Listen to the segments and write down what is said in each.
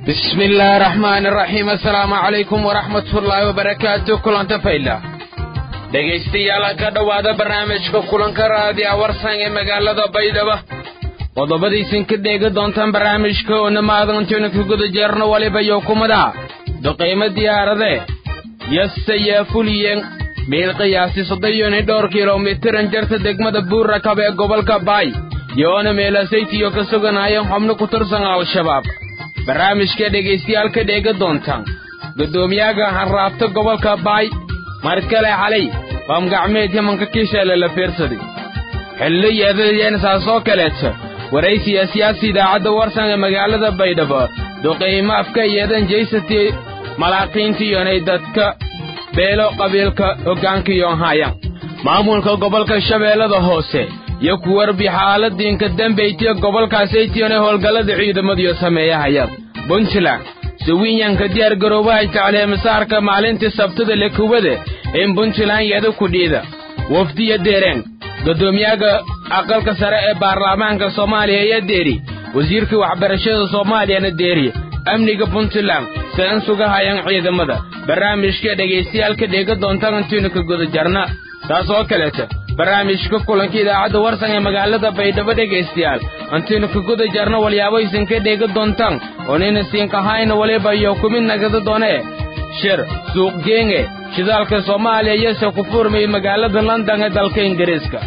بسم الله الرحمن الرحيم السلام عليكم ورحمة الله وبركاته كلان تفايلا dhegaystayaal ka dhowaada barnaamijka kulanka raadiya warsan ee magaalada baydhabo qodobadiisin ka dheegi doontaan barnaamijka oo namaadantaynu ka guda jeerno waliba yokumada duqaymo diyaarade yasaya fuliyeen meel qiyaasi soddon iyo dhowr kilomitir jarta degmada buurakab ee gobolka baay yoona meelasaytiyo ka suganayeen xubno ku tirsan al-shabaab barnaamijka dhegaystayaal ka dheegi doontaan guddoomiyaga harraabta gobolka baay mar kale xalay baam gacmeed yamanka kisheele la fiirsaday xillo yeedadeen saasoo kaleeta waraysiya siyaasi idaacadda warsan ee magaalada baydhabo duqaymo afka yeedan jaysati malaaqiintiiyonay dadka beelo qabiilka hoggaankiyon hayan maamulka gobolka shabeellada hoose iyo ku warbi xaaladiinka dambeytiya gobolkaasaytiyonay howlgallada ciidamadiyo sameeyahayaan puntland suwiinyanka diyaar garoobaha jecleemisaarka maalintii sabtada lekubade in puntland yada kudhiida wafdiya deereen guddoomiyaga aqalka sare ee baarlamaanka soomaaliya iyo deeri wasiirkii waxbarashada soomaaliyana deeri amniga puntland seen sugahayaan ciidamada barnaamijka dhegaystayaal ka dheega doontaan intiinu ka guda jarna taas oo kaleeta barnaamijka kulanka idaacadda warsan ee magaalada baydhabo dhegaystayaal intiinu ka guda jarna walyaaboysan ka dheega doontaan oonayna siinkahayna waliba iyo kumid nagada doonee shir suuqgeenge shidaalka soomaaliya iyose ku furmayay magaalada london ee dalka ingiriiska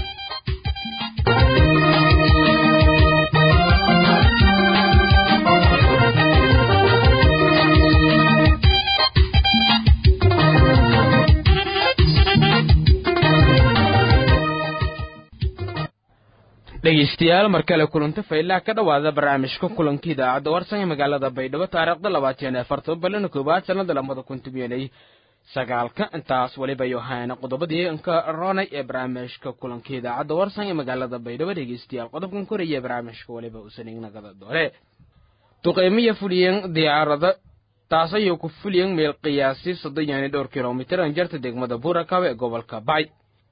dhegaystayaal mar kale kulanta faylaha ka dhowaada barnaamijka kulanka idaacadda warsan ee magaalada baydhabo taariikhda labaatan iyo afartan balana koowaad sannada lamada kun tobanay sagaalka intaas weliba yo hayana qodobadii inka ronay ee barnaamijka kulanka idaacadda warsan ee magaalada baydhabo dhegaystayaal qodobkan koraya barnaamijka weliba usanignaada doore duqaymiya fuliyeen diyaarada taas ayuu ku fuliyeen meel qiyaasi soddon iyo dhowr kilomitir an jarta degmada buurakab ee gobolka bacay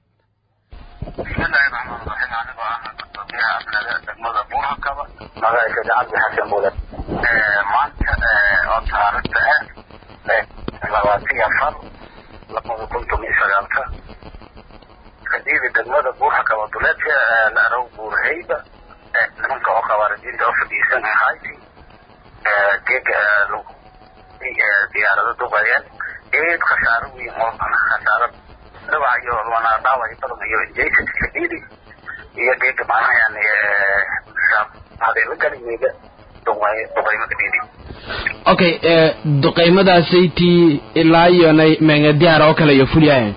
bismillahi raxmaan raxiim anigoo ah gudoomiyaha amniga degmada buurakaba magacayga cabdi xasan buule maanta oo taariikhda ah labaatan iyo afar labada kun toban iyo sagaalka kadiida degmada buurakaba duleedka larow buurhayba nimanka oo khawaarijiinta oo fadhiisan ahayti geega diyaarado duqayeen eed khasaaro weyn oo khasaaro dhawac iyo wana dhaawac badan iyo jaysadka kadhiidi iyo geega macnaha yani hadeeba galigeeda duqaymo kadhiidi okay duqaymadaasaytii ilaa iyonay menga diyaar oo kale iyo fulyaayeen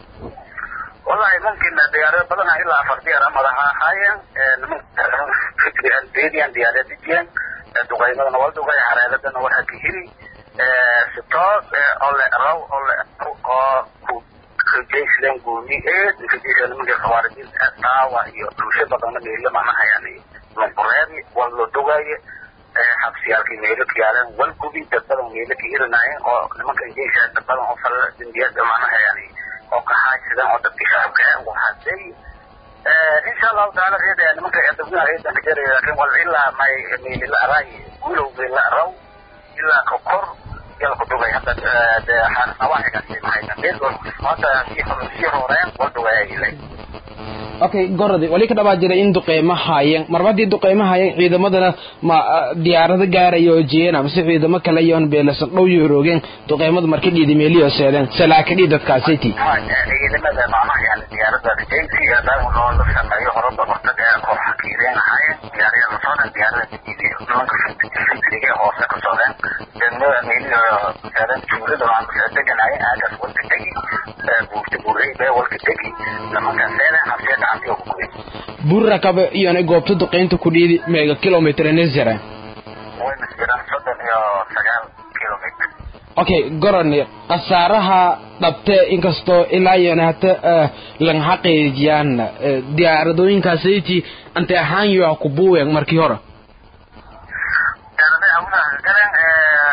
wallahi mumkin diyaarado badan ilaa afar diyaar madaxa ahaayeen nimanka deediyan diyaarad dijiyeen duqaymadana waa duqay hareeladana waxa ka heli si toos oo le raw oo le oo ku kajaysleen guuni eed kajaysleen nimanka khawaarijiinta dhaawa iyo dhuusho badanna meelo macnaha yani lunqureedi waa loo dogaaye xabsiyaalkii meelo ka yaaleen wal gubi dad badan meelo ka hirinaayeen oo nimanka jaysa dad badan oo fal dembiyada macnaha yani oo ka haajsadeen oo dadkii shacabka ah waxaasay insha allahu taala reeda nimanka dadweynaha reedan ka jaraya laakiin wal ilaa may meeli la araay guulow meel la araw ilaa ka kor yala ku dugay hadda nawaaxigaasi mahayna meel hadda sii horeen wal dugaayay okay gorodi wali ka dhabaa jiray in duqeymo haayeen marba haddii duqeymo haayeen ciidamadana ma diyaarado gaaraya oo jeena mise ciidamo kale iyoon beelasan dhow iyo roogeen duqeymadu marka dhiidi meeliyo seedeen salaakadhii dadkaasiti ciidamada macnaha yani diyaarada rajaysi daawo loo la sameeyo horaba hortag ee koox xakiireen ahaayeen diyaarada la socdeen diyaarada diiday nimanka fikriga hoose ka socdeen degmada meeliyo seedeen juulada waan deganaayeen aagaas walka tegi buurta buurey bee walka tegi nimanka seedeen habsee gacantii oo ku guday buurakabe iyona goobta duqeynta ku dhiidi meega kilomitr nisjara wayna jiraan soddon iyo sagaal kilomitr okay goroni khasaaraha dhabte inkastoo ilaa iyona hata lang xaqiijiyaan diyaaradooyinkaasiti ante ahaan yo ku buuwen markii hore diyaarada hawlaha galeen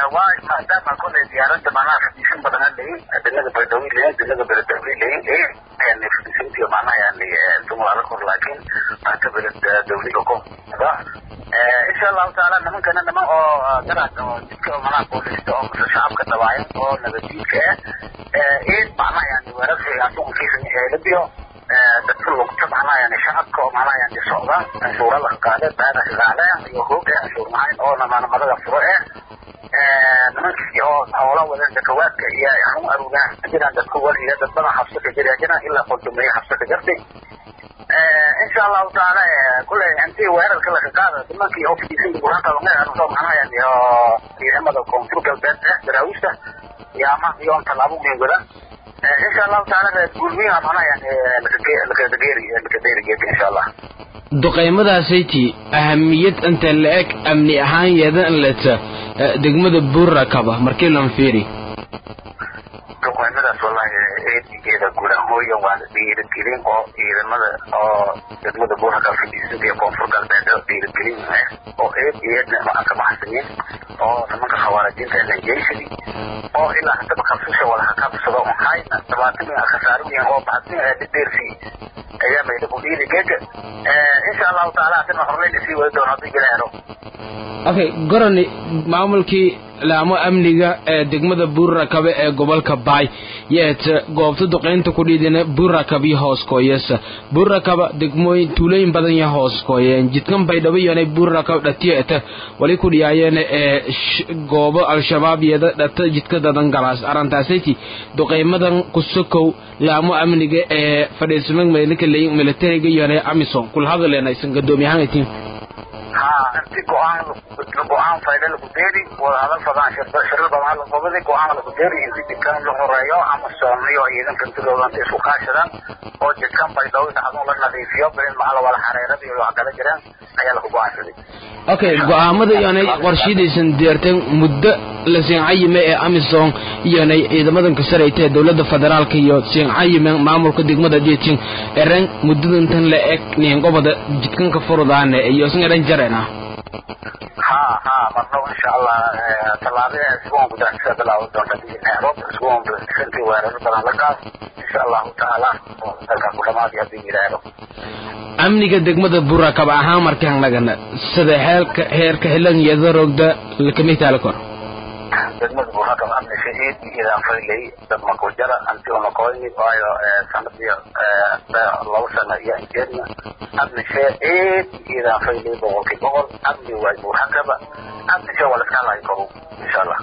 waa maadaama kolay diyaaradda macnaha fadhiisan badan leeyin dinaga baydhawey leeyin dinaga beledawey leeyin yani fadhiisantiyo macnaha yani dumalaala kor laakiin maanta beled dawliga koda insha allahu taala nimankana niman oo daraad oo jidka macnaha boolista oo mase shacabka dabaayan oo nabadiidka ah eed macnaha yani weerarsi asugunkiisa eelabiyo dadka lugta macnaha yani shacabka oo macnaha yani socda anshuura la qaade baada shaqaale iyo hoog eh anshuur mahayn oo namaanamadaga furo eh nimankii oo hoola wada dakawaadka iyo xarun arugaa jiraan dadka waliya dad badan xabso ka jira jiraan ilaa qoldumeeye xabso ka jirtay insha allahu taala kule intii weerarka laga qaada nimankii oo fadhiisan burhaqabangeeanusoo macnaha yani oo ciidamada koonfur galbeed eh daraawiishta yaama iyo tallaabo muhiim wada insha allahu taala gurmiyaha macnaha yani lakadeeri lakadeerigeeda insha allah duqaymadaasaytii ahamiyad inta la eg amni ahaan yeedan leta degmada buurakaba markii lan fiiri duqaymadaas wallahi eedigeeda gudahooya waana dhiirigelin oo ciidamada oo degmada buurakaba fadhiisanta iyo koonfur galbeed dhiirigelin ah oo eed eedna aan ka baxsanin oo nimanka khawaarijiinta lanjeyshadi oo ilaa hadaba kabsasha wada hakabsado un hayna dhabaatan khasaaroyin oo baxsin dhideersi ayaa mayda ku dhiiri geega insha allahu taala hadana horleyna sii wadi doono haddii ilaahero okay gorani maamulkii laamo amniga ee degmada buurakabe ee gobolka baay yeeta goobta duqaynta ku dhiidina buurakab iyo hooskooyesa buurakaba degmooyin tuulooyin badan ya hooskooyeen jidkan baydhabo yonay buurakab dhatiyeeta wali ku dhiyaayeen ee goobo al-shabaab yada dhata jidka dadan galaas arrintaasati duqaymadan kusokow laamo amniga ee fadhiisamag meelika leyin militariga yonay amisom kula hadaleena isan gadoomiyahaanaytiin ha inti go-aan go-aan fayda lagu deeri wada hadal fadaan shirar badan la qobadi go-aan lagu deeri inti jidkan la horeeyo ama soomiyo ciidanka intidooda inta isku kaashadaan oo jidkan baydhabo dhacdun la nadiifiyo bilin maxaa la wada xareerada iyo wax kala jiraan ayaa lagu go-aansaday okay go-aamada iyonay qorshidaysan deerteen muddo la siincayime ee amisom iyonay ciidamadan kasarayta ee dowladda federaalka iyo siincayime maamulka degmada jetin eren muddadantan la eg niingobada jidkanka furudaane iyo isan eran jarena ha ha marnaba insha allah tallaabada isbuun gudaxisa bilaawi doonta nairobi isbuun bisantii weeraro badan la qaas insha allahu tacaala oo dalka ku dhamaadi haddii yidhaahdo amniga degmada burakab ahaan markaan nagana sida heelka heerka xilan yada rogda lakamitaala kor degmada burakab amni shahiid idaan faylay dad makujara antigona koyni waayo sanadii laba sano iyo jeedna amni shahiid idaan faylay boqolkii boqol amni waay burakaba amni shay wala iska halaay koru insha allah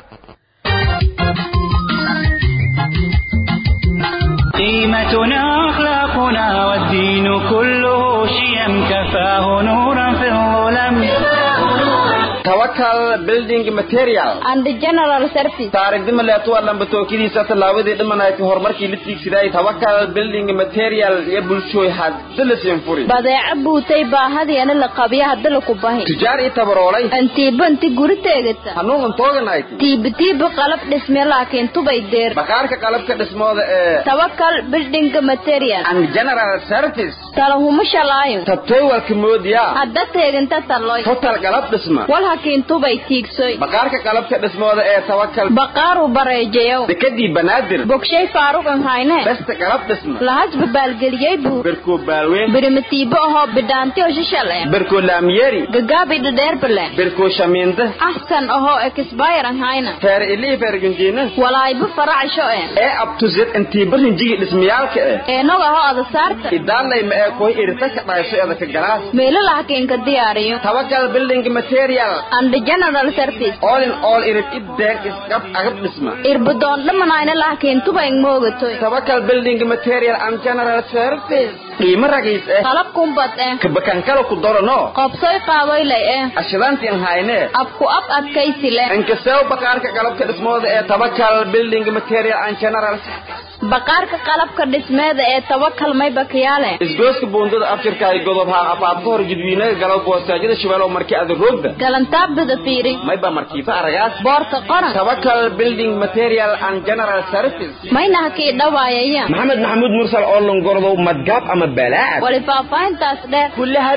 قيمتنا أخلاقنا والدين كله شيم كفاه نورا في الظلم tawakal building material and the general service taarigdima leetu waa lambatookadiisa tallaabadii dhimanayti horumarkii la tiigsiday tawakal building material iyo bulshooy hadda la siinfuri badeeco buutay baahadiana la qabiya hadda laku bahi tujaar ii tabaroolay antiiba inti guri teegata hanuun tooganayt tiibatiiba qalab dhisme laakiin tubay deer bakaarka qalabka dhismooda ee tawakal building material and general service talahuma shalaayo tabtoywalka moodiya hadda teeganta taloy total qalab dhisma wal hakiin tubay tiigsoy bakaarka qalabka dhismooda ee tawakal baqaaru bareejayow dekadii banaadir bogshay faaruqan hayne besta qalab dhisma lahasba baalgeliyey buu berkoo baalweyn birimatiibo ahoo bidhaanti oo shishale berkoo laamyeeri gagaabi dhadheerbale berkoo shamiinda axsan ahoo ekisbayran hayna feer ilii feergunjiina walaayba faracsho e ee abtuzed intiiba rinjigi dhismayaalka eh eenog ahoo adasaarta idaalayma ee koy irita ka dhayso edaka galaas meelo lahakiinka diyaariyo tawakal building material and the general service all in all irid ideen isqab agab dhisma irbadoon dhamanayna lahakiin tubayn moogatoy tawakal building material and general service qiimo ragiis eh qalab kumbad eh kabakankala ku dorano qobsoy qaadoylay eh ashidantiin hayne abku ab adkaysi leh inkasew bakaarka qalabka dhismooda ee tawakal building material and general service baqaarka qalabka dhismeeda ee tawakal may bakiyaale isgooska buundada afjirka ay godob haa afaafka hor gudwiinaga galo boosaajada shabeelo markii ada roogda galantaabdada fiiri may ba markiifa aragaas boorta qoran tawakal building material and general service mayna hakii dhawaayaya maxamed maxamuud mursal oo longordow madgaab ama balaad wali faahfaahintaas dheer kulle hariir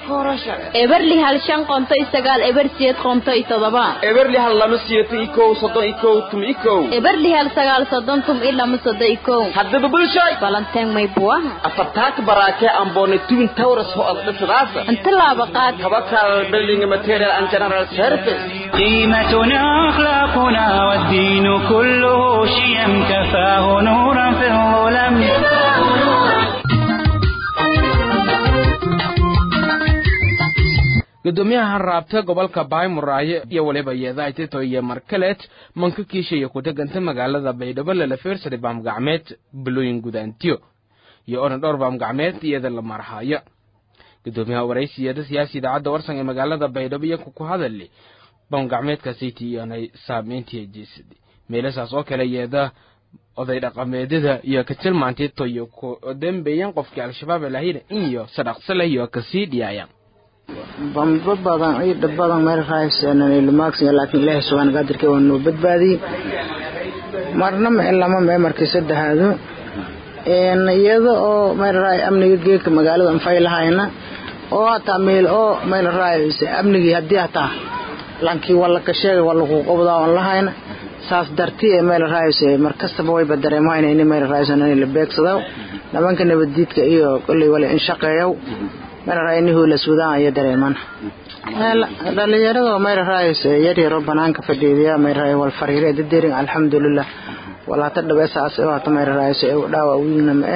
eberli hal shan qonto iyo sagaal eber siyeed qonto iyo todoba eberli hal lama siyato iyo kow soddon iyo kow tum iyo kow eberli hal sagaal soddon tum iyo lama soddon iyo kow haddaba bulshoy balanteen may buwaha afartaaka baraakee amboone twin towers ho ad dhisadaasa inta laaba qaad tabakal building material and general service قيمتنا أخلاقنا والدين كله شيم كفاه نورا في الظلم gudoomiyaha raabta gobolka baymuraayo iyo waliba yeedaitito iyo markaleed manka kiishaya ku deganta magaalada baydhabo lala fiirsaday baamgacmeed bulooyin gudaantiyo iyo oran dhowr baamgacmeed iyada la marhaya gudoomiyaha waraysiyeeda siyaasi idaacadda warsan ee magaalada baydhabo iyo ku hadali baamgacmeedkaasiti iyoonay saameyntii jeesadi meelasaas oo kale yeeda oday dhaqameedyada iyo ka tilmaantito iyo ku dembeeyan qofkii al-shabaab lahayna iyo sadhaqsa leh iyo kasii dhiyaayaan bamba badan ciida badan meel raaysan ilmaagsan laakiin ilaahay subhanahu qadirka waa noo badbaadiyey marna ma lama mee markii saddexaadu een iyada oo meel raay amniga geedka magaalada anfay lahayna oo hataa meel oo meel raaysa amnigii haddii hataa lankii walla ka sheegay walla ku qobdaa aan lahayna saas dartii ee meel raaysa markastaba wayba dareemayna in meel raaysan in la beegsado nimanka nabadiidka iyo kolley wala in shaqeeyo meelraynihu la suudaan iyo dareeman dhalinyarada meelrays yaryaro banaanka fadhiidiya meelray wal fariire dadeerin alxamdulilah walaata dhabeesaas oo hata meelrays dhaawa wiilna ma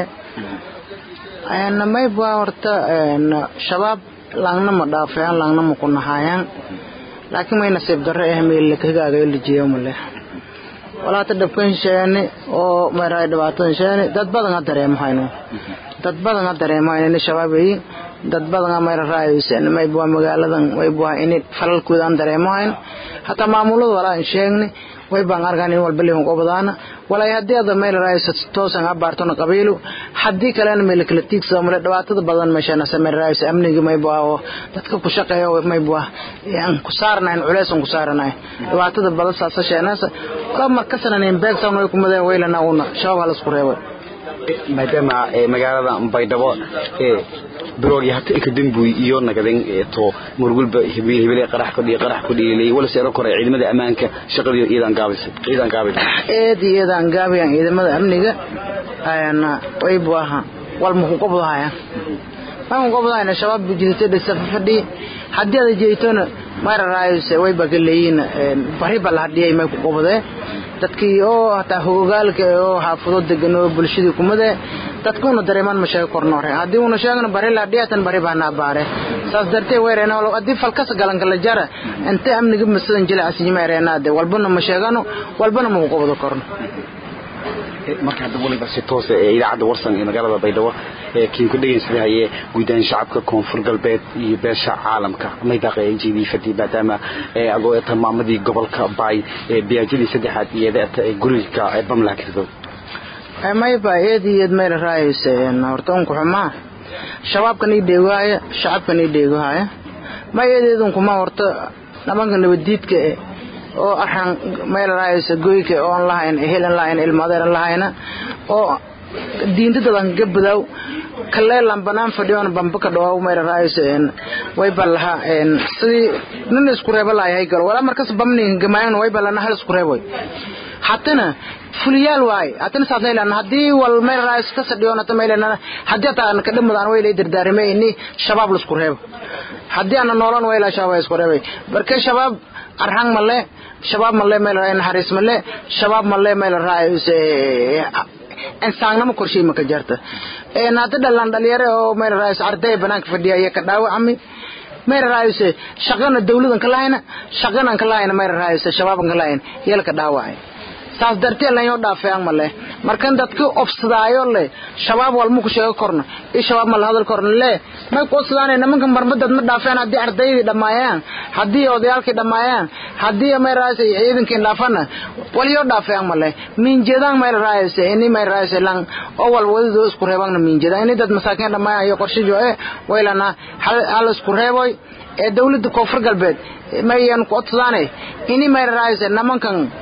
ee mayba horta shabaab laangna ma dhaafayaan laangna ma ku nahaayaan laakiin may nasiib darro eh meel lakagaaga lijiyo male walaata dhabkan sheeni oo meelray dhibaatadan sheeni dad badan ha dareemahayno dad badan ha dareemahayno in shabaabayi dad badan mayra raayaysan mayba magaaladan wayba in falalkooda aan dareemahayn hataa maamulada walaa aan sheegni waybaan arkaan in walba leehun qobadaana walaa haddii ada meel raayaysa toosan abaartona qabiilu haddii kalena meel kala tiigsada male dhibaatada badan meeshana sameel raayaysa amniga mayba oo dadka ku shaqeeya mayba aan ku saarnayn culeys aan ku saarnayn dhibaatada badan saasa sheenaasa walaa markasana nin beegsan way kumadeen weylana una shabaab halasku reebay maadaama magaalada baydhabo biroogi hata inka dembuy iyo nagaden to murgulba hibil hibil qarax ku dhii qarax ku dhiilay wala seero kore ciidamada ammaanka shaqadii iidan gaabisay iidan gaabay eed iidan gaabiyan ciidamada amniga ayana way buaha wal muku qobdahaya waxaan qobdahayna shabaab bujisay dhisa fadhi haddii aad jeeytona mara raayuse way bagaleeyin bari bal hadiyay may ku qobdee dadkii oo hataa hogaalka oo xaafado degan oo bulshadii kumade dadkuuna dareemaan ma sheegi korno hore haddii uuna sheegno bari la dhiyatan bari baa naa baare saas dartee weereena haddii falkas galan kala jara intee amniga masadan jilac sijimeereenaade walbana ma sheegano walbana ma ku qobdo korno marka hadda waliba si toos ee idaacadda warsan ee magaalada baydhabo ee kiin ku dhegeysadahayee guudaan shacabka koonfur galbeed iyo beesha caalamka may daaqay n g v fadhi maadaama agoo tilmaamadii gobolka baay ee biyaajadii saddexaad iyada ee guriga ee bamla kirdo mayba eed iyo eed meel raayaysa horta unku xumaa shabaabkan ii dheegohaya shacabkan ii dheegohaya ma eedeedun kuma horta dhamanka nabadiidka oo arxan meel raayaysa goyka oon lahayn helan lahayn ilmadeeran lahayna oo diintadadan gabadaw kaleelan banaan fadhiyoon bamba ka dhawaw meel raayaysa way balaha sidii nin isku reeba lahay gal wala markas bamni gamayn way balana hal isku reeboy hatana fuliyaal waay hatana saasay lan hadii wal meel raayis ka sadhiyoon hata meel lan hadii ta aan ka dhimadaan way leedir daarimay ini shabaab la isku reebo hadii aan noolan way la shabaab isku reebay barka shabaab arhang male shabaab male meel raay naxariis male shabaab male meel raayis insaannimo qorshay ma ka jarta ee naada dhalan dhalinyaro oo meel raayis arday banaanka fadhiya iyo ka dhaawacmi meel raayis shaqana dawladan ka lahayna shaqana ka lahayna meel raayis shabaab ka lahayna yelka dhaawacay saas dartee lan yoo dhaafayaan male markan dadka obsadaayo le shabaab walma ku sheego korno i shabaab ma la hadal korno le may ku obsadaanay nimankan marmadad ma dhaafayaan haddii ardaydii dhammaayaan haddii odayaalkii dhammaayaan haddii may raaysa ciidankii dhaafana wal yoo dhaafayaan male miinjeedaan meel raaysa ini may raaysa lan oo wal wadadoo isku reebaan miinjeedaan ini dad masaakiin dhammaayaan iyo qorshijo e waylana hal isku reeboy ee dawladda koonfur galbeed mayan ku obsadaanay ini may raaysa nimankan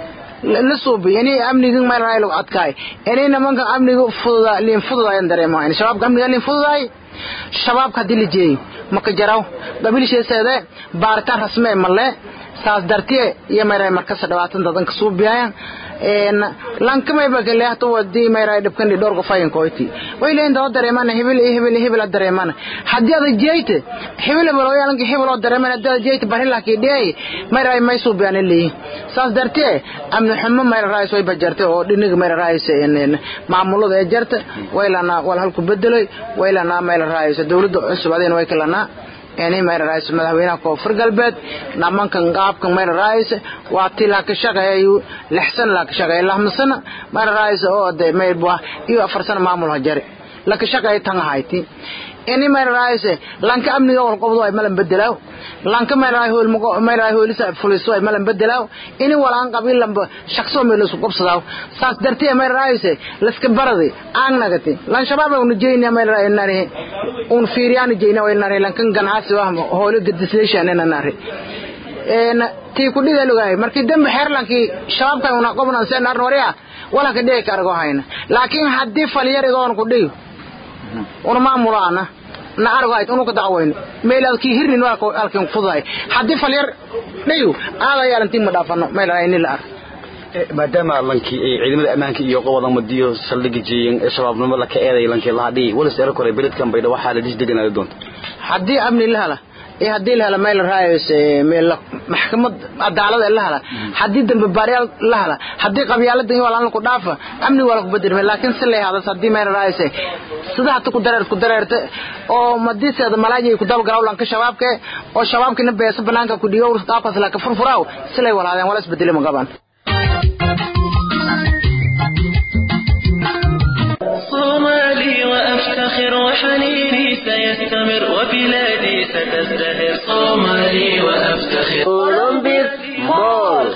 la suubiy ini amniga meel raay lagu adkaay ini nimanka amniga fududa liin fududayan dareemahayn shabaabka amniga liin fududaay shabaabka haddii la jeeyey maka jaraw qabiilsheeseede baaritaan rasme male saas dartiye iyo mayray markasa dhawaatan dadanka suubiyayan lankamay bakaleehto wadii mayray dhibkani dhowr qofayan koyti way leen doo dareemana hibil iyo hibil hibil dareemana haddii ada jeeyte hibil hibil oo yalanka hibil oo dareemana haddii ada jeeyte barila ki dhiyay mayray may suubiyaan leeyi saas dartiye amni xumo mayray raayis way bajartay oo dhiniga mayray raayis maamulada ee jarta waylana wal halku bedelay waylana mayray raayis dawladda cusub adina way kalana yani mayra raayis madaxweynaha koonfur galbeed namankan qaabkan mayra raayis waa ti laa ka shaqeeyo lix sano laa ka shaqeeyo lama sano mayra raayis oo de mayba iyo afar sano maamul hajare la ka shaqeeyo tan hayti ini mayra raayis lanka amniga wal qobdo ay malan bedelaaw lanka mayra raay hool mago mayra raay hoolisa fuliso ay malan bedelaaw ini walaan qabiil lamba shaqso meel isku qobsadaaw saas dartee mayra raayis laska baradi aan nagati lan shabaab uu jeeyna mayra raay nari un fiiriyaan jeeyna way nari lankan ganacsi waa hoolo gadisleeshan ina nari een tii ku dhiga lugaay markii dambe xeerlankii shabaabka una qobna seen arn wariya wala ka dhigi kargo hayna laakiin haddii falyar igoon ku dhigo una maamulaana na argayd unu ka dacwayno meelaad kii hirnin waa halkan fuday haddii falyar dhigo aada yaalantii ma dhaafano meel ayni la ark maadaama lankii ay ciidamada ammaanka iyo qowadan madiyo saldhiga jeeyeen ee shabaabnimo la ka eeday lankii lahadhii walis era kore beledkan baydha waxaa la dis deganaada doonta haddii amni la hela iyo haddii la hela meel raayos meel maxkamad cadaalada la hela haddii dambe baaryaal la hela haddii qabyaalada iyo walaan ku dhaafa amni waa ku bedelmay laakiin si lay hadas haddii meel raayos sida hata ku dareer ku dareerta oo madiseeda malaaji ku daba garaw lanka shabaabka oo shabaabkina beesa banaanka ku dhigo qaabkaas la ka furfuraaw si lay walaadeen wala isbedelay ma gaban صومالي وأفتخر وحنيني سيستمر وبلادي ستزدهر صومالي وأفتخر أولمبيك مول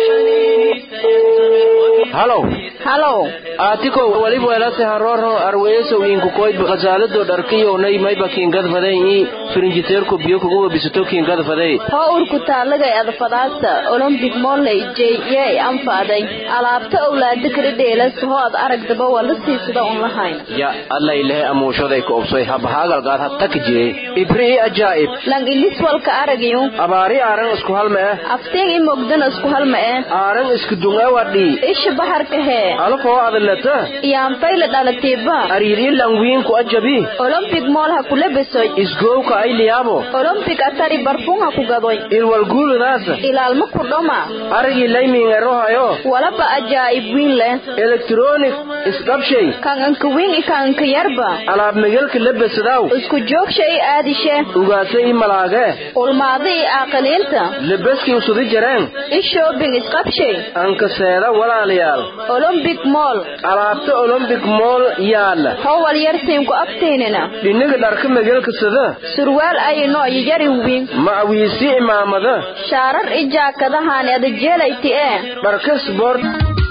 halow halow aatiko waliba welase haroro arweeso wiinku koydba khasaalado dharkiyownay mayba kiingadfadey firinjiteerko biyo kuguba bisato kiingadfadey hoo urku taalagay adfadaasta olombik molley jey yey anfaaday alaabta owlaada kala dheelas hoo ad aragdaba wala siisada un lahayn ya allailehe amuushaday ka obsoy habahaagalgaad hataka jire ibrii ajaa'ib lang ilis walka aragayu abaari aaran isku halma eh afteen i mogdana isku halma eh aaran isku dungawadhii isha baharka hee alafoo adalata iyaanfayla dhalatiiba ariirii langwiinku ajabi olombik mool ha kula besoy isgowka ayliyaabo olombik atari barfuun ha ku gadoy ilwalguuludaasa ilaalma ku dhoma arigii laymiingerohayo walaba ajaa'ib wiin leh elektronik isdhabshay kan anka wiin i kan anka yarba alaab megelka labesadaw isku joogsha i aadishe ugaasa i malaage ulmaada i aaqiliinta lebeski usudi jareen i shoobing isqabshay anka seeda walaalayaal olombik mool alaabta olombik mool yaala howal yarsiinku abtiinina dhiniga dharka megelka sada surwaal ayino iyo yari wiin macawiisi imaamada shaarar i jaakadahaani adajeelayti ee dharka sboort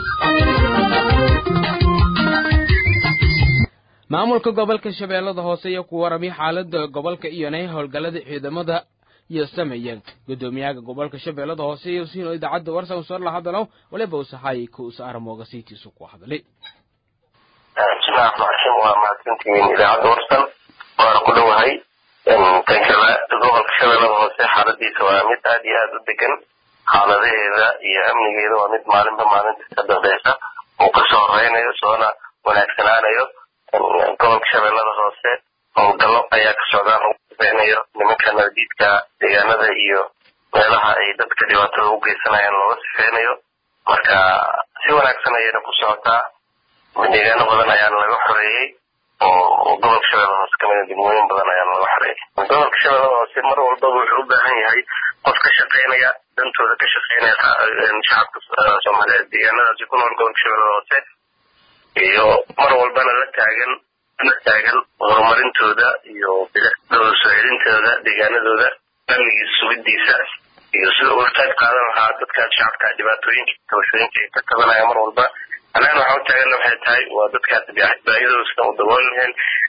maamulka gobolka shabeellada hoose iyo ku warami xaalada gobolka iyonay howlgallada ciidamada iyo sameeyeen gudoomiyaha gobolka shabeellada hoose iyo siino idaacadda warsan soo la hadalo waliba usaxay ku usaaramooga siitiisu ku hadlay bismillahi raxmaan raxiim waa mahadsantihiin idaacadda warsan waana ku dhowahay tan kale gobolka shabeellada hoose xaaladiisa waa mid aad iyo aada u degan xaaladaheeda iyo amnigeeda waa mid maalinba maalinta ka dambeysa uu kasoo horeynayo soona wanaagsanaanayo gobolka shabeellada hoose howlgallo ayaa ka socdaan lagu sifeynayo nimanka nabadiidka deegaanada iyo meelaha ay dadka dhibaatada u geysanayaan looga sifeynayo marka si wanaagsan ayayna ku socotaa deegaano badan ayaana laga xoreeyey oo gobolka shabeellada hoose kamida degmooyin badan ayaana laga xoreeyey gobolka shabeellada hoose mar walbaba wuxuu u baahan yahay qof ka shaqeynaya dantooda ka shaqeynaya shacabka soomaaliyeed deegaanadaasi ku nool gobolka shabeellada hoose iyo mar walbana la taagan la taagan horumarintooda iyo bilicdooda soo celintooda deegaanadooda amnigiisa sugidiisa iyo sida uga qayb qaadan lahaa dadkaas shacabka dhibaatooyinka tabashooyinka ay ka tabanaya mar walba annagana waxaan u taaganna waxay tahay waa dadkaas baahidooda sida u dabooli lahayn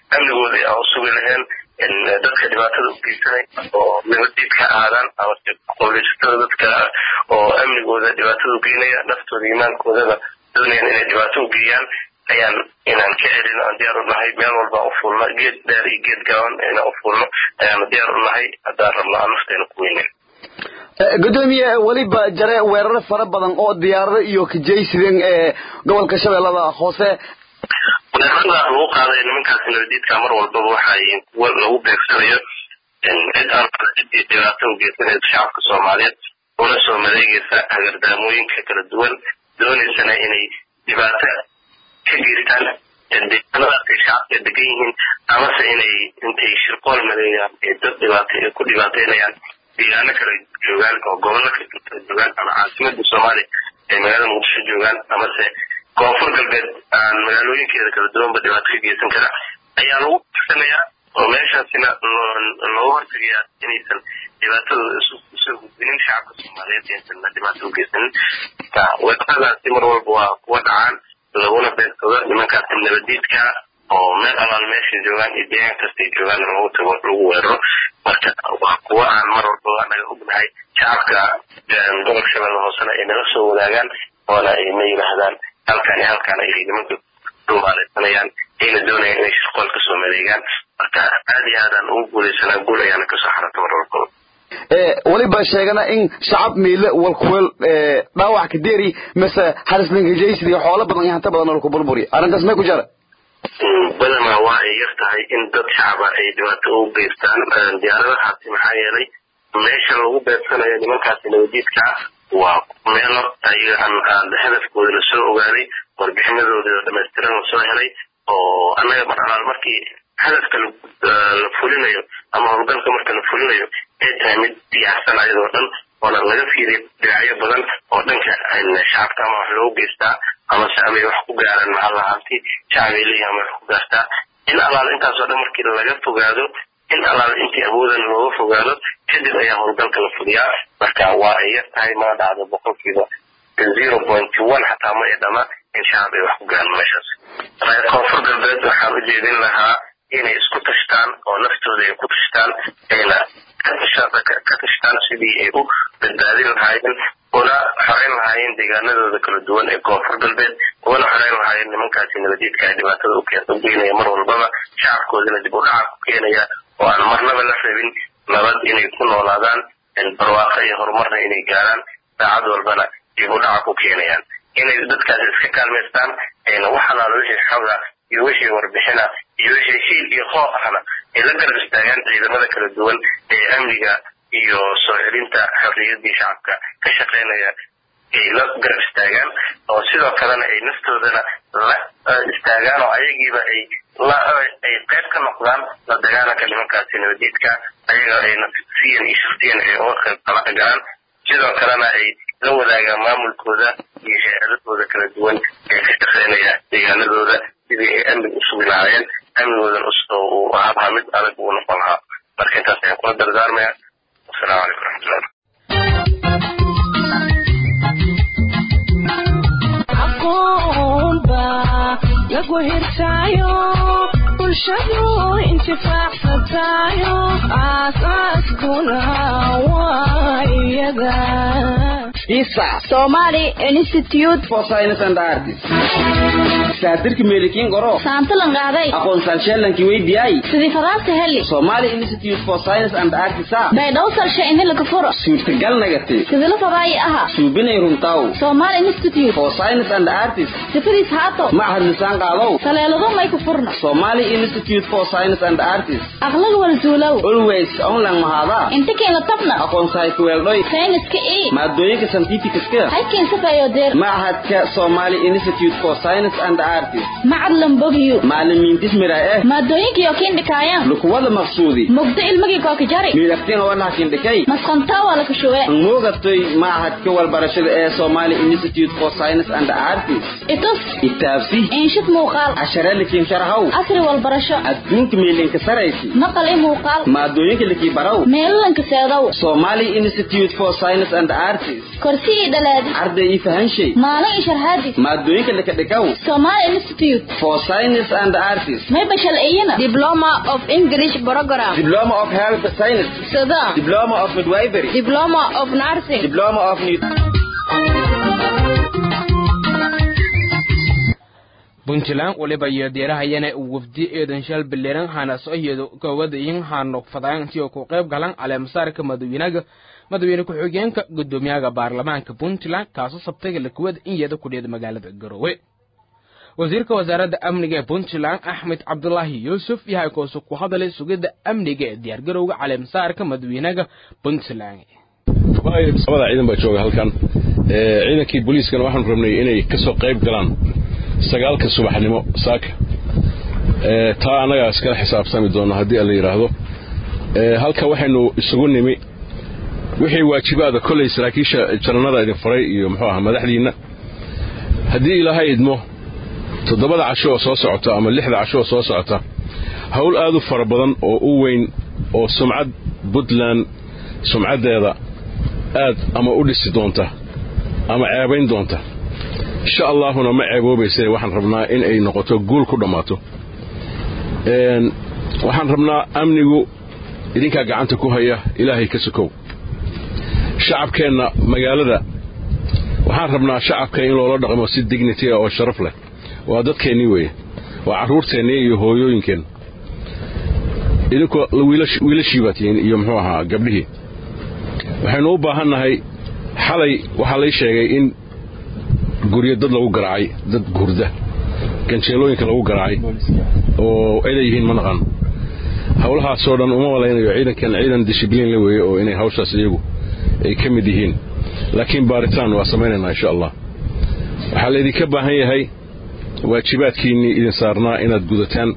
amnigoodii aan usugi lahayn dadka dhibaatada u geysanay oo nabadiidka aadaan ama qowleysatada dadka oo amnigooda dhibaatada u geynaya naftooda iimaankoodaba doonayaan inay dhibaato u geeyaan ayaan inaan ka celino aan diyaar u nahay meel walba u fulno geed dheer iyo geed gaaban inaan u fulno ayaanu diyaar u nahay haddaan rabno aan nafteena ku weynen gudoomiye weliba jare weeraro fara badan oo diyaarado iyo kajaysideen ee gobolka shabeellada hoose weerarada lagu qaaday nimankaasi nabadiidka mar walbaba waxay kuwa lagu beegsanayo cid aan ciddii dhibaato u geysanaysa shacabka soomaaliyeed una soo madeegaysa hagardaamooyinka kala duwan doonaysana inay dhibaato ka geystaan deegaanadaas ay shacabka degan yihiin amase inay intay shirqool madeegaan ee dad dhibaato ay ku dhibaateynayaan deegaano kale joogaan oo gobollo kale joogaan ama caasimada soomaaliya ay magaalada muqdisho joogaan amase koonfur galbeed aan magaalooyinkeeda kala duwanba dhibaato ka geysan kara ayaa lagu beegsanayaa oo meeshaasina looga hortegayaa inaysan dhibaatadooda usoo gudbinin shacabka soomaaliyeed inaysan dhibaato u geysanin weeraradaasi mar walba waa kuwa dhacaan laguna beegsado nimankaasi nabadiidka oo meel alaal meesha joogaan iyo deegaan kastay joogaan lagu tago lagu weeraro marka waa kuwa aan mar walbaba naga ognahay shacabka gobolka shabeelle hoosena ay naga soo wadaagaan oona ay na yidhaahdaan halkaan iyo halkaan ay nimanka dhumaaleysanayaan ayna doonayaan inay shirqool kasoo madeegaan marka aad iyo aadaan ugu guuleysanaa guul ayaana kasoo xarata mar walbaba weliba sheegana in shacab miile walkuweel dhaawac ka deeri mase harislinkajaysid iyo xoolo badan iyo hanta badan laku burburi arrintaas may ku jara badanaa waa ay yar tahay in dad shacaba ay dhibaato u geystaan diyaaradahaasi maxaa yeelay meesha lagu beedsanayo nimankaasi nabadiidka waa meelo ayaga aan hadafkooda lasoo ogaaday warbixinadooda dhamaystiran lasoo helay oo annaga mar alaal markii hadafka la fulinayo ama howlgalka marka la fulinayo ay tahay mid diyaarsan ayadoo dhan oona laga fiiriya dhinacyo badan oo dhanka shacabka ama wax loogu geystaa amase amay wax ku gaaraan maxaa lahaanti shacabay leeyihin ama wax ku gaartaa in alaal intaasoo dhan markii laga fogaado in alaal intii awoodan looga fogaado kadib ayaa howlgalka la fuliyaa marka waa ay yar tahay mana dhacdo boqolkiiba zero point one xataa ma ay dhama in shacab ay wax ku gaaraan meeshaas koonfur galbeed waxaan u jeedin lahaa inay isku tashtaan oo naftooda ay ku tashtaan ayna ka tashtaan sidii ay u badbaadin lahaayeen una xoreyn lahaayeen deegaanadooda kala duwan ee koonfur galbeed una xoreyn lahaayeen nimankaasi nabadiidka ee dhibaatada u geynaya mar walbaba shacabkoodana dib u dhaca ku keenaya oo aan marnaba la rabin nabad inay ku noolaadaan barwaaqo iyo horumarna inay gaaraan saacad walbana dib u dhaca ku keenayaan inay dadkaasi iska kaalmaystaan ayna wax alaala wixii xoga iyo wixii warbixina iyo wixii hiil iyo hoo ahna ay la garab istaagaan ciidamada kala duwan ee amniga iyo soo celinta xorriyadii shacabka ka shaqaynaya ay la garab istaagaan oo sidoo kalena ay naftoodana la istaagaan oo ayagiiba ay ay qayb ka noqdaan la dagaalanka nimankaasi nabadiidka ayaga ay nafsiyan iyo shaftiyan ay uga qayb galaan sidoo kalena ay la wadaagaan maamulkooda iyo hay-adahooda kala duwan ee ka shaqaynaya deegaanadooda sidii ay amniga u sugi lahaayeen amnigoodan uu ahaabhaa mid adag uu noqon lahaa marka intaas ayaan kula dardaarmaya wasalaamu calaykum waraxmatullah lagu hirtaayo bulshadu intifaacsataayo aasaaskuna waa iyaga isa Somali Institute for Science and Arts saadirka meelikiin goro saantalan qaaday aqoonsan sheelankii weydiyay sidii fadaasta heli Somali Institute for Science and Arts bay dhowsalsha in la kafuro suurtagal nagati sidii la fadaay aha suubinay runtaw Somali Institute for Science and Arts sifadiis haato معهد لسان قادو taleelado may ku furna Somali Institute for Science and Arts aqlag wal zuulow always online mahada inta keen la tabna aqoon sayku weeldoy sayniska ee maadooyinka scientificska halkeen safayo deer معهدka Somali Institute for Science and Arts macallan bogyu macallimiin dismira eh maadooyinka iyo keen dhikaayaan lukuwada maqsuudi mugdo ilmigii kooka jari miidaftiin wana kindhikay masqantaa waa la kashuwe moogatay معهدka walbarashada ee Somali Institute for Science and Arts itus itaabsi inshid muuqaal cashara likiin sharxow casri walbarasho adduunka meelinka saraysi maqal i muuqaal maadooyinka likii barow meelalanka seedow Somali Institute for Science and Arts korsi i dhalaadi arday i fahanshay maalin i sharhaadis maadooyinka lika dhikaw Somali institute for science and arts may bashal iyana diploma of english program diploma of health science sida diploma of midwifery diploma of nursing diploma of puntland waliba iyo deerahayana wafdi eedan shal biliran hana soo iyado kowadayin hano fadaanti oo ku qayb galan caleemasaarka madawiinaga madawiine ku-xigeenka gudoomiyaha baarlamaanka puntland kaasoo sabtayga lakuwada in yeeda kudheeda magaalada garowe wasiirka wasaaradda amniga ee puntland axmed cabdulaahi yuusuf yahay koosu ku hadalay sugidda amniga ee diyaargarowga caleemasaarka madawiinaga puntland labada ciidan baa jooga halkan ciidankii booliiskana waxaanu rabnay inay kasoo qayb galaan sagaalka subaxnimo saaka taa annagaa iskala xisaabtami doona haddii la yidhaahdo halka waxaynu isugu nimi wixii waajibaada kolley saraakiisha jananada idin faray iyo muxuu aha madaxdiinna haddii ilaahay idmo toddobada casho oo soo socota ama lixda casho oo soo socota howl aad u fara badan oo u weyn oo sumcad puntland sumcaddeeda aad ama u dhisi doonta ama ceebayn doonta insha allaahuna ma ceeboobayse waxaan rabnaa in ay noqoto guul ku dhammaato waxaan rabnaa amnigu idinkaa gacanta ku haya ilaahay ka sokow shacabkeenna magaalada waxaan rabnaa shacabka in loola dhaqmo si dignity ah oo sharaf leh waa dadkeennii weeye waa carruurteennii iyo hooyooyinkeenna idinkoo wiilashii baa tihiin iyo muxuu ahaa gabdhihii waxaynu u baahannahay xalay waxaa lay sheegay in guryo dad lagu garaacay dad hurda ganjeelooyinka lagu garaacay oo ciday yihiin ma naqaano howlahaasoo dhan uma malaynayo ciidankan ciidan dishibliin la weeye oo inay hawshaas iyagu ay ka mid yihiin laakiin baaritaan waa samaynaynaa insha allah waxaa laydinka baahan yahay waajibaadkiinnii idin saarnaa inaad gudataan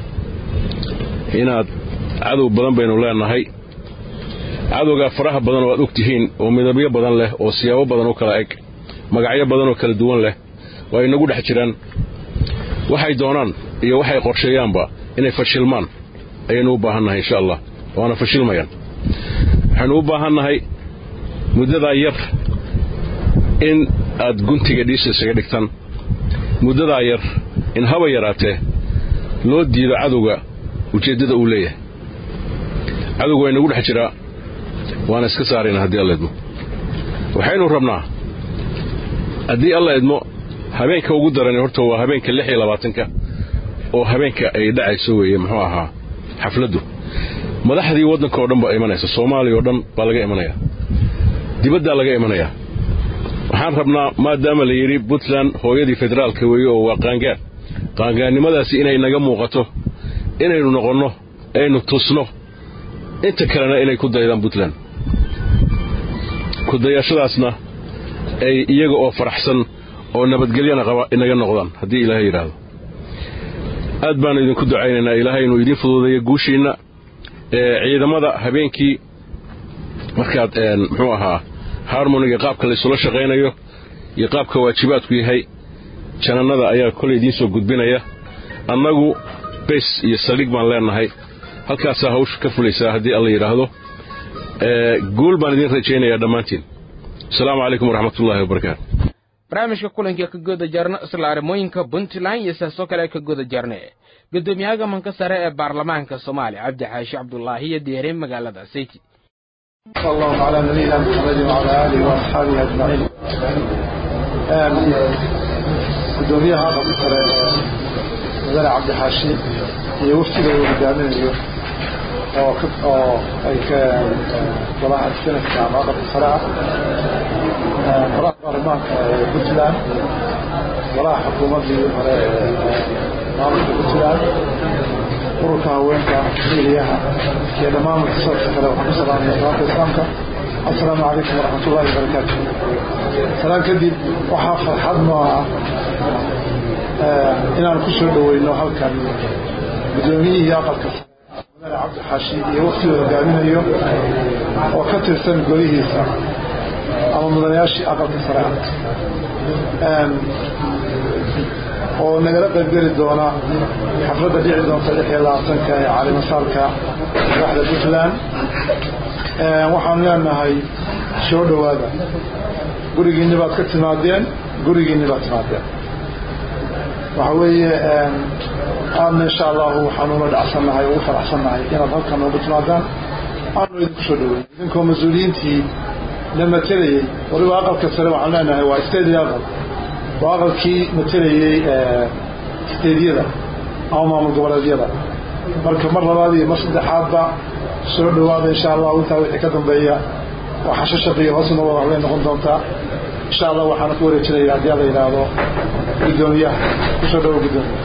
inaad cadow badan baynu leenahay cadowgaa faraha badan oo aad og tihiin oo midabyo badan leh oo siyaabo badan u kala eg magacyo badan oo kala duwan leh waa inagu dhex jiraan waxay doonaan iyo waxay qorsheeyaanba inay fashilmaan ayaynu u baahannahay insha allah waana fashilmayaan waxaynu u baahannahay muddadaa yar in aad guntiga dhiisa isaga dhigtaan muddadaa yar in haba yaraatee loo diido cadowga ujeeddada uu leeyahay cadowga waa inagu dhex jiraa waana iska saarayna haddii alla idmo waxaynu rabnaa haddii alla idmo habeenka ugu darani horta waa habeenka lix iyo labaatanka oo habeenka ay dhacayso weeye muxuu ahaa xafladdu madaxdii waddanka oo dhan baa imanaysa soomaaliya oo dhan baa laga imanayaa dibaddaa laga imanayaa waxaan rabnaa maadaama la yidhi puntland hooyadii federaalka weeye oo waa qaangaar qaangaarnimadaasi inay naga muuqato inaynu noqonno aynu tusno inta kalena inay ku daydaan puntland kudayashadaasna ay iyaga oo faraxsan oo nabadgelyana qaba inaga noqdaan haddii ilaahay yidhaahdo aad baanu idinku ducaynaynaa ilaahay inuu idiin fuduudeeyo guushiinna ciidamada habeenkii markaad muxuu ahaa harmoniga qaabka laysula shaqaynayo iyo qaabka waajibaadku yahay janannada ayaa kolay idiin soo gudbinaya annagu bes iyo saldhig baan leennahay halkaasaa hawsha ka fulaysaa haddii alla yidhaahdo guul baan idiin rajaynayaa dhammaantiin asalaamu calaykum waraxmatullaahi wabarakaatu barnaamijka kulanka ka goda jarno isla arrimooyinka puntland iyo sidaasoo kale ka goda jarne gudoomiyaha manka sare ee baarlamaanka soomaaliya cabdi xaashi cabdulaahi iyo deereen magaalada sayti صلى الله على نبينا محمد وعلى اله واصحابه اجمعين gudoomiyaha aqalka sare mudane cabdi xaashi iyo waftiga uu hogaaminayo oo oo ay ka golaha sanadka ama aqalka sare ah golaha baarlamaanka ee puntland golaha xukuumaddii hore maamulka puntland ururka haweenka miiliyaha iyo dhammaan muxusadka kale waxaan ku salaamaya salaamta islaamka assalaamu calaykum waraxmat ullahi wabarakaatu salaan kadib waxaa farxad noo ah inaan ku soo dhoweyno halkan guddoomiyihii aqalka mudane cabdi xaashi iyo waftiga hogaaminayo oo ka tirsan golihiisa ama mudanayaashii aqalka sare ah oo nagala qaybgeli doona xafladda dhici doonta lix iyo labaatanka ee calimasaalka madaxda puntland waxaanu leenahay soo dhowaada gurigiinni baad ka timaadeen gurigiinni baad timaadeen waxa weeye aadna insha allahu waxaan ula dhacsannahay ugu faraxsannahay inaad halkan noogu timaadaan aanu idinku soo dhaweyn idinkoo mas-uuliyiintii la matelayey waliba aqalka sare waxaan leenahay waa stadi aqal waa aqalkii matelayey steedyada ama maamul goboleedyada marka mar labaad iyo mar saddexaadba soo dhawaada insha allahu intaa wixii ka dambeeya waa xashashaqiyo hoosna wada waxbay noqon doontaa insha allah waxaana ku wareejinaya haddii alla yidhaahdo guddoomiyaha kusoo dhawo guddoomiyaha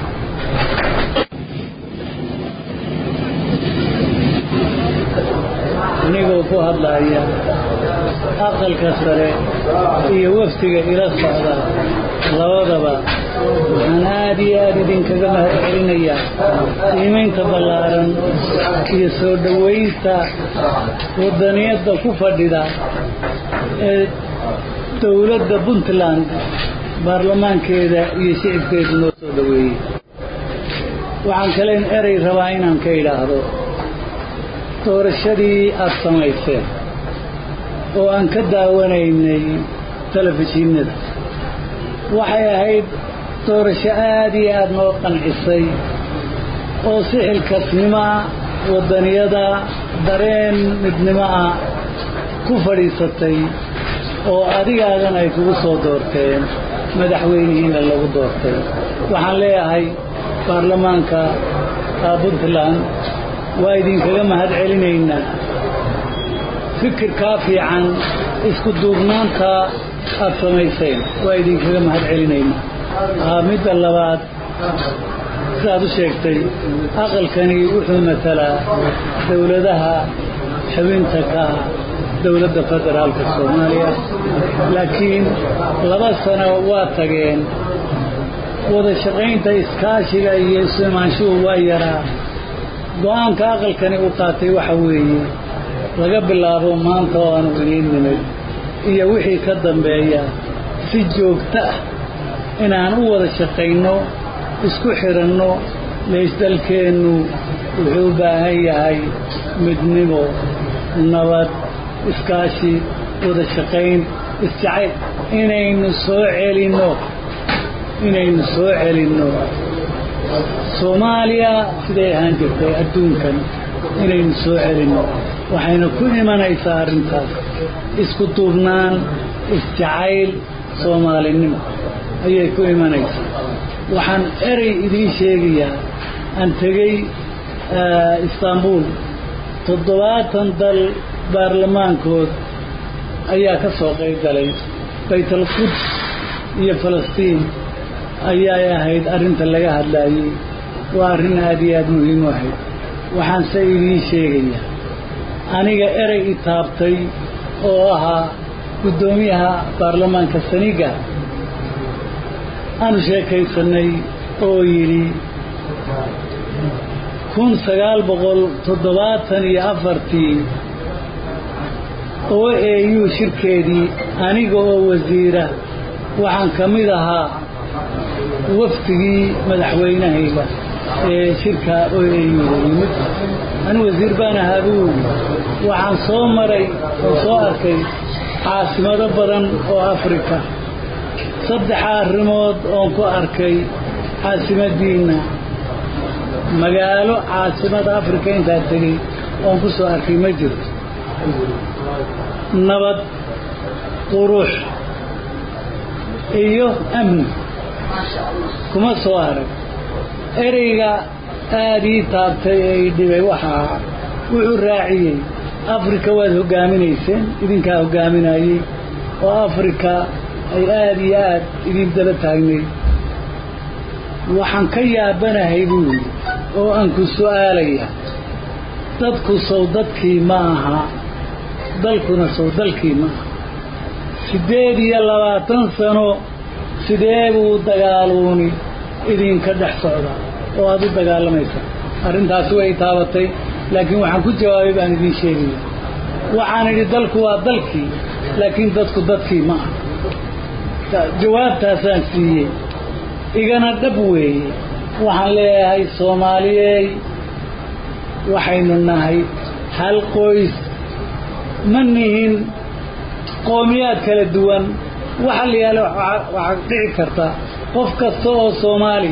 anigoo ku hadlaya aqalka sare iyo waftiga ila socda labadaba waxaan aada iyo aada idinkaga mahad celinayaa qiimaynta ballaaran iyo soo dhowaynta wadaniyadda ku fadhida ee dowladda puntland baarlamaankeeda iyo shicibkeedu noo soo dhoweeyey waxaan kalen erey rabaa inaan ka idhaahdo doorashadii aada samayseen oo aan ka daawanaynay telefishinnada waxay ahayd doorasho aada iyo aada noo qancisay oo si xilkasnimoa waddaniyada dareen midnimo ah ku fadhiisatay oo adigaagan ay kugu soo doorteen madaxweynihiina lagu doortay waxaan leeyahay baarlamaanka puntland waa idinkaga mahad celinaynaa fikirkaa fiican isku duubnaanta aad samayseen waa idinkaga mahad celinaynaa midda labaad sidaad u sheegtay aqalkani wuxuu matalaa dowladaha xubinta ka ah dowladda federaalka soomaaliya laakiin laba sano waa tageen wada shaqaynta iskaashiga iyo isu imaanshuhu waa yaraa go-aanka aqalkani uu qaatay waxa weeye laga bilaabo maanta oo aanu idiin nimid iyo wixii ka dambeeya si joogto ah inaan u wada shaqayno isku xiranno leysdalkeennu wuxuu u baahan yahay midnimo nabad iskaashi wada shaqayn isjacayl inaynu soo celinno inaynu soo celinno soomaaliya siday ahaan jirtay adduunkan inaynu soo celinno waxayna ku imanaysaa arrintaas isku duubnaan isjacayl soomaalinimo ayay ku imanaysaa waxaan erey idiin sheegayaa aan tegey istaanbuul toddobaatan dal baarlamaankood ayaa ka soo qayb galay baytalquds iyo falastiin ayay ahayd arrinta laga hadlaayey waa arrin aada iyo aada muhiim u ahayd waxaanse idiin sheegayaa aniga erey i taabtay oo ahaa guddoomiyaha baarlamaanka saniga aanu sheekaysanay oo yidhi kun sagaal boqol toddobaatan iyo afartii oo eeyuu shirkeedii aniga oo wasiira waxaan ka mid ahaa waftigii madaxweynahayga ee shirka oo eeyuuda yimid ani wasiir baan ahaa buu yidhi waxaan soo maray oo soo arkay caasimado badan oo afrika saddex arrimood oon ku arkay caasimadiinna magaalo caasimada afrika intaa tegey oon ku soo arkay ma jirto nabad qurux iyo amni kuma soo arag ereyga aada ii taabtay ee i dhibay waxaa wuxuu raaciyey afrika waad hoggaaminayseen idinkaa hoggaaminayey oo afrika ay aada iyo aad idin daba taagnayd waxaan ka yaabanahay buu yidhi oo aan ku su'aalaya dadku sow dadkii ma aha dalkuna sow dalkii ma aha siddeed iyo labaatan sano sidee buu dagaaluuni idinka dhex socdaa oo aada u dagaalamaysa arrintaasi way taabatay laakiin waxaan ku jawaabay baan idiin sheegaya waxaan idhi dalku waa dalkii laakiin dadku dadkii ma aha jawaabtaasaan siiyey igana dhab weeye waxaan leeyahay soomaaliyey waxaynu nahay hal qoys ma nihin qoomiyaad kala duwan waxa la yaala waxaa dhici karta qof kasta oo soomaali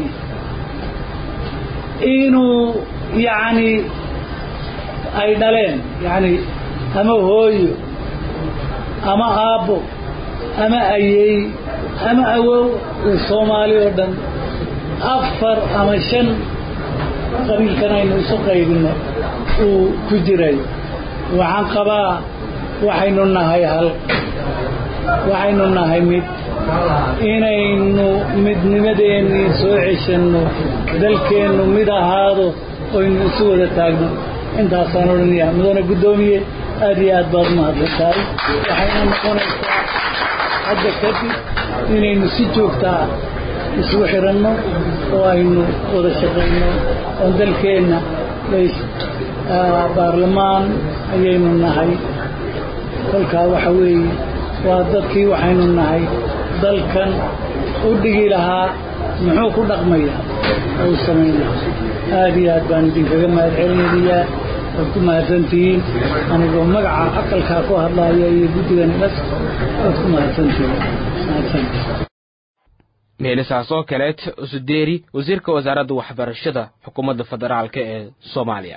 inuu yacni ay dhaleen yacni ama hooyo ama aabbo ama ayey ama awow soomaali oo dhan afar ama shan qabiilkan aynu isu qaybino uu ku jiray waxaan qabaa waxaynu nahay hal waxaynu nahay mid inaynu midnimadeennii soo ceshanno dalkeennu mid ahaado oynu isu wada taagno intaasaan odhanayaa mudane guddoomiye aad iyo aad baad umahadsan tahay waxayna noqonaysaa hadda kadib inaynu si joogtaa isugu xiranno oo aynu wada shaqayno oon dalkeenna lays baarlamaan ayaynu nahay kolkaa waxa weeye waa dadkii waxaynu nahay dalkan u dhigi lahaa muxuu ku dhaqmayaa oo u samaynaya aad iyo aad baan idinkaga mahad celinayaa waad ku mahadsantihiin anigoo magaca aqalkaa ku hadlaya iyo guddigan ilas waad ku mahadsantihiin mahadsantihiin meelisaas oo kaleed usudeeri wasiirka wasaaradda waxbarashada xukuumadda federaalk ee soomaaliya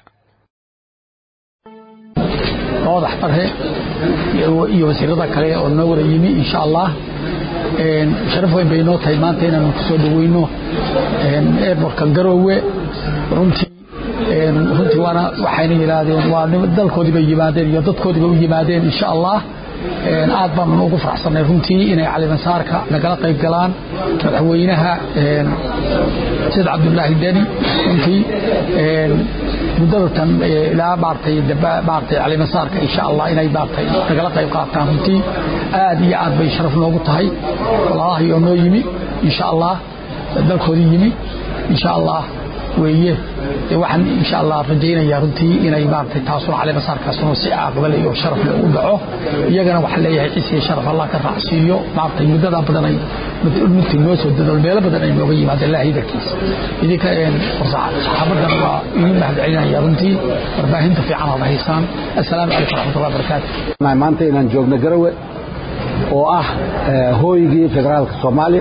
madax barre iyo wasiirada kale oo noo wada yimi insha allah sharaf weyn bay noo tahay maanta inaanu ku soo dhaweyno airbortka garoowe runtii runtii waana waxayna yidhaahdeen waa dalkoodii bay yimaadeen iyo dadkoodii bay u yimaadeen insha allah aad baan ugu faraxsanay runtii inay calimasaarka nagala qayb galaan madaxweynaha sayd cabdulaahi deni runtii muddada tan ilaa maartay maartay calimasaarka insha allah inay maartay nagala qayb qaataan runtii aad iyo aad bay sharaf noogu tahay walaalahay oo noo yimi insha allah dalkoodii yimi insha allah weeye waxaan insha allah rajaynayaa runtii inay maartay taasuna caleemasaarkaasuna si aqbal iyo sharaf leh u dhaco iyagana waxaan leeyahay cisiya sharaf allah ka raacsiiyo maartay muddadaa badan ay runtii noo soo dadol meelo badan ay nooga yimaadeen ilaahay darkiisa idinka saxaabadan waa idin mahad celinaya runtii warbaahinta fiican aad haysaan assalaamu calaykum waraxmatullahi wabarakaatu maanta inaan joogno garawe oo ah hooygii federaalka soomaaliya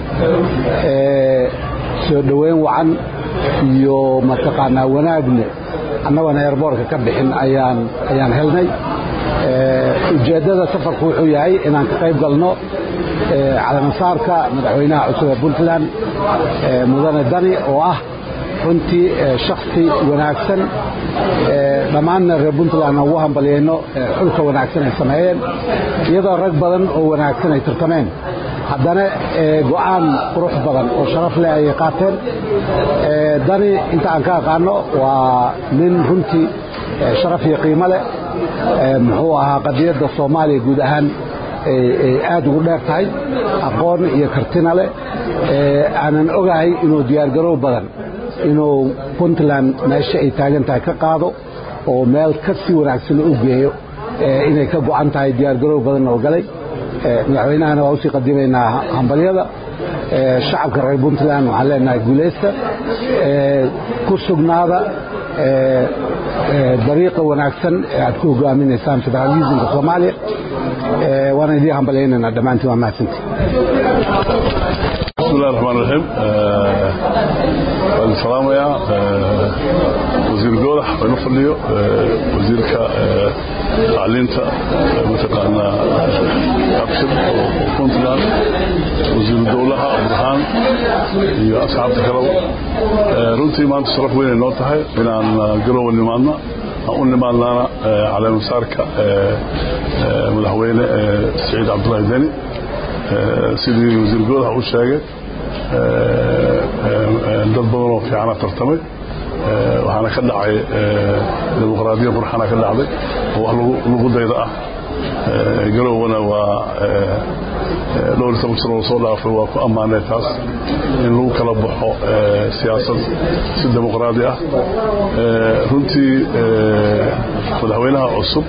soo dhoweyn wacan iyo mataqaanaa wanaagne annagoona eerboorka ka bixin ayaan ayaan helnay ujeeddada safarku wuxuu yahay inaan ka qayb galno calamansaarka madaxweynaha cusub ee puntland mudane dani oo ah runtii shaksi wanaagsan dhammaanna reer puntlandna ugu hambalyayno xulka wanaagsan ay sameeyeen iyadoo rag badan oo wanaagsan ay tartameen haddana go'aan qurux badan oo sharaf leh ayay qaateen dani inta aan ka aqaano waa nin runtii sharaf iyo qiimo leh muxuu ahaa qadiyadda soomaaliya guud ahaan ay aad ugu dheer tahay aqoon iyo kartina leh aanan ogahay inuu diyaargarow badan inuu puntland meesha ay taagan tahay ka qaado oo meel ka sii wanaagsan u geeyo inay ka go'an tahay diyaargarow badan oo galay madaxweynahana waa usii qadimaynaa hambalyada shacabka reer puntland waxaan leenahay guulaysta ku sugnaada dariiqa wanaagsan ee aad ku hogaaminaysaan federalismka soomaaliya waana idiin hambalyaynayna dhammaantiin waa mahadsantii بسم الله الرحمن الرحيم waan salaamayaa wasiir goodax waynu fadhiyo wasiirka tacliinta mataqaanaa abshir oo puntland wasiiru dowlaha burhaan iyo asxaabta kalow runtii maanta sharaf weynay noo tahay inaan garowa nimaadna aan u nimaadnaana caleemasaarka madaxweyne saciid cabdullaahi deni sidii wasiir goodax u sheegay dad badan oo fiicana tartamay waxaana ka dhacay dimuqraadiya qurxana ka dhacday oo wax lagu dayda ah garowna waa dhowr iyo toban sano oo soo dhaafay waa ku ammaanay taas in lagu kala baxo siyaasad si dimuqraadi ah runtii madaxweynaha cusub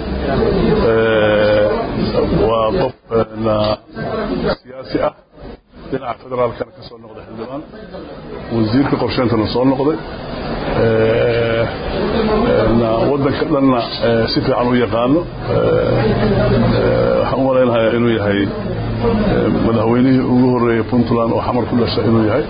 waa qof siyaasi ah dhinaca federaalkana ka soo noqday xildhibaan wasiirka qorsheyntana soo noqday waddanka dhanna si fiican u yaqaano waxaan u malaynayaa inuu yahay madaxweynihii ugu horreeyey puntland oo xamar ku dhasha inuu yahay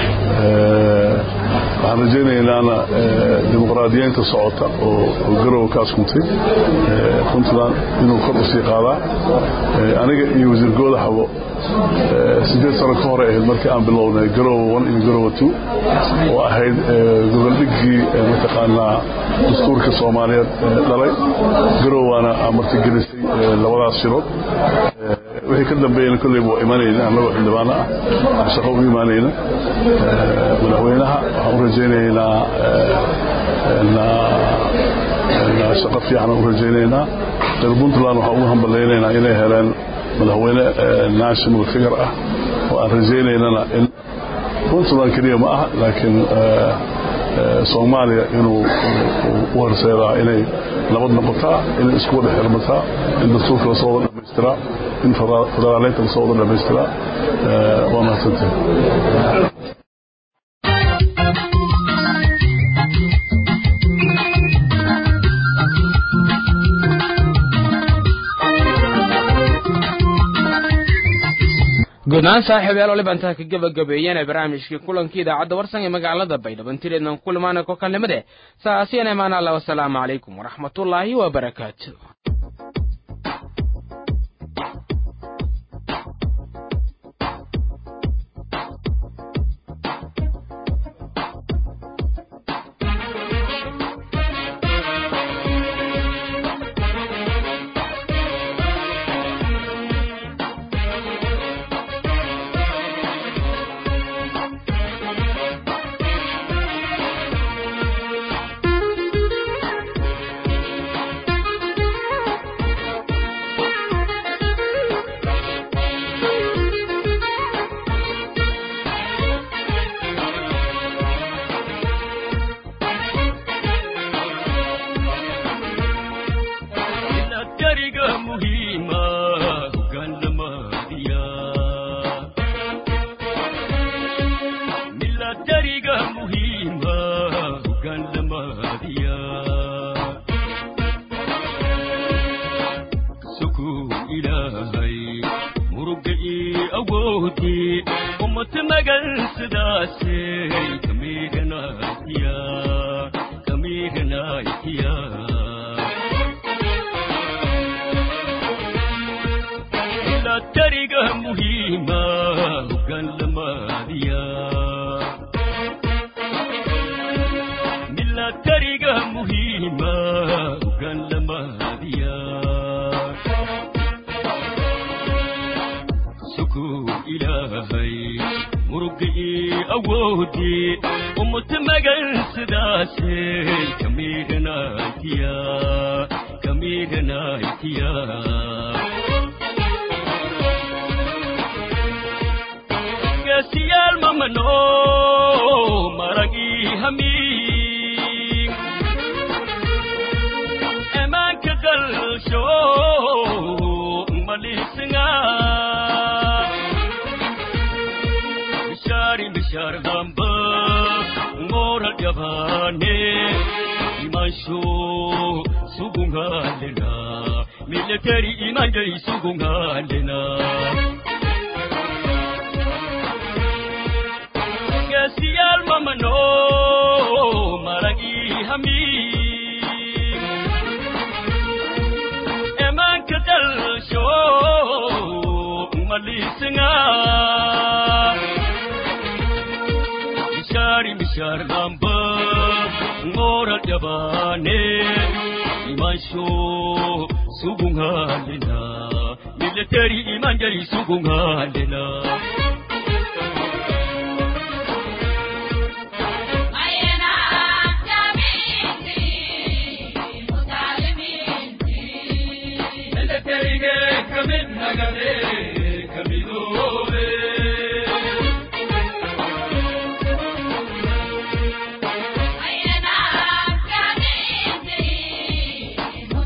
waxaan rajaynaynana dimuqraadiyeynta socota oo garowa ka askuntay puntland inuu kor u sii qaadaa aniga iyo wasiir goodaxabo sideed sano ka hore ahayd markii aan bilownay garowa one iyo garowa two oo ahayd gogoldhiggii mataqaanaa dastuurka soomaaliyeed dhalay garowaana martigelisay labadaas shirood wixii ka dambeeyana kolleyba waa imanayna annagoo xildhibaano ah shaqo u imaanayna madaxweynaha waxaan u rajaynaynaa shaqo fiican u rajaynaynaa reer puntland waxaan ugu hambalaynaynaa inay heleen madaxweyne national figure ah oo aan rajaynaynana in puntland keliya ma aha laakiin soomaaliya inuu u horseedaa inay nabad noqotaa inay isku wada xirmataa in dastuurka lasoo wada dhamaystiraa in federaaleynta lasoo wada dhamaystiraa waa mahadsantahay guud ahaan saaxiibayaal waliba intaa ka gebagabeeyeen barnaamijkii kulankii idaacadda warsan ee magaalada baydhabo intideednan kulmaana kokalnimade saasiyana imaan allah wasalaamu calaykum waraxmatullaahi wabarakaatu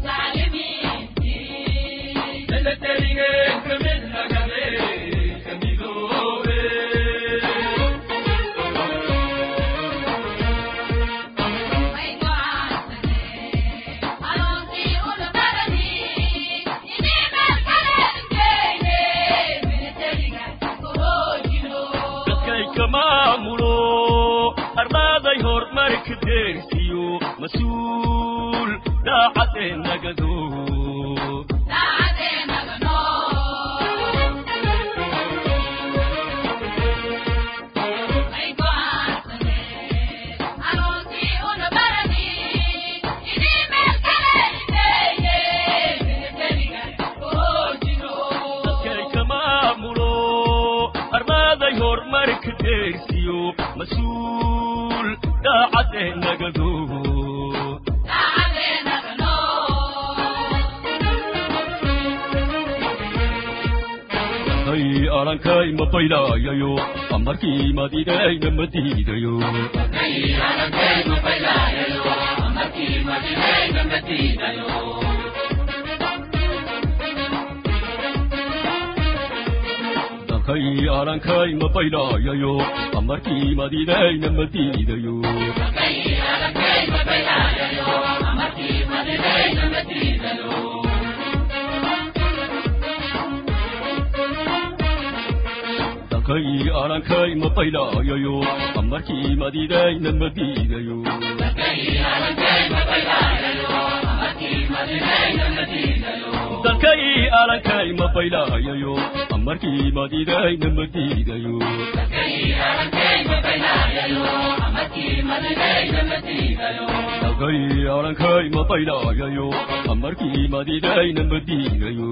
Come in, mas-uul daacadee nagado hay arankay ma baylaayayo amarkii madiidayna ma diidayo dalkay arankay ma baylaayayo amarkii madiidayna ma diidayo dalkay arankay ma baylaayayo amarkii madiidayna ma diidayo dalkay arankay ma baylaayayo amarkii madiidayna ma diidayo dalkay arankay ma baylaayayo amarkii madiidayna ma diidayo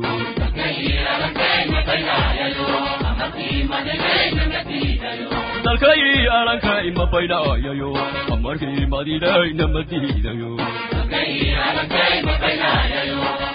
dalkay arankay ma baylaayayo amarkii madiidayna ma diidayo